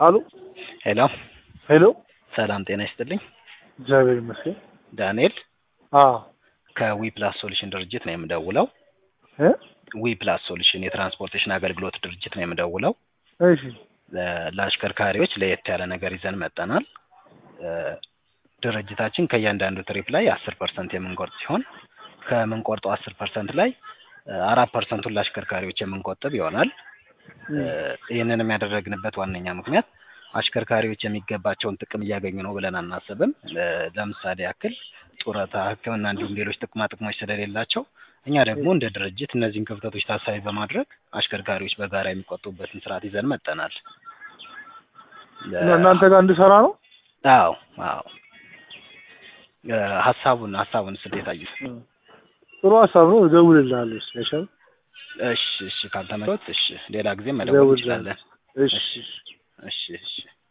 አሉ ሄሎ ሄሎ ሰላም ጤና ይስጥልኝ። እግዚአብሔር ይመስገን። ዳንኤል አዎ ከዊ ፕላስ ሶሉሽን ድርጅት ነው የምደውለው። እ ዊ ፕላስ ሶሉሽን የትራንስፖርቴሽን አገልግሎት ድርጅት ነው የምደውለው። እሺ ለ- ለአሽከርካሪዎች ለየት ያለ ነገር ይዘን መጠናል። እ ድርጅታችን ከእያንዳንዱ ትሪፕ ላይ አስር ፐርሰንት የምንቆርጥ ሲሆን ከምንቆርጠው አስር ፐርሰንት ላይ እ አራት ፐርሰንቱን ለአሽከርካሪዎች የምንቆጥብ ይሆናል። እ ይህንንም ያደረግንበት ዋነኛ ምክንያት አሽከርካሪዎች የሚገባቸውን ጥቅም እያገኙ ነው ብለን አናስብም። እ ለምሳሌ ያክል ጡረታ፣ ሕክምና እንዲሁም ሌሎች ጥቅማ ጥቅሞች ስለሌላቸው እኛ ደግሞ እንደ ድርጅት እነዚህን ክፍተቶች ታሳቢ በማድረግ አሽከርካሪዎች በጋራ የሚቆጡበትን ስርዓት ይዘን መጠናል። እና እናንተ ጋር እንድሰራ ነው። አዎ አዎ እ ሀሳቡን ሀሳቡን እንዴት አዩት? ጥሩ ሀሳብ ነው። እደውልልሃለሁ። ስፔሻል እሺ እሺ ካልተመቾት እሺ ሌላ ጊዜ መደወል እደውልልሃለሁ። እንችላለን። እሺ እሺ እሺ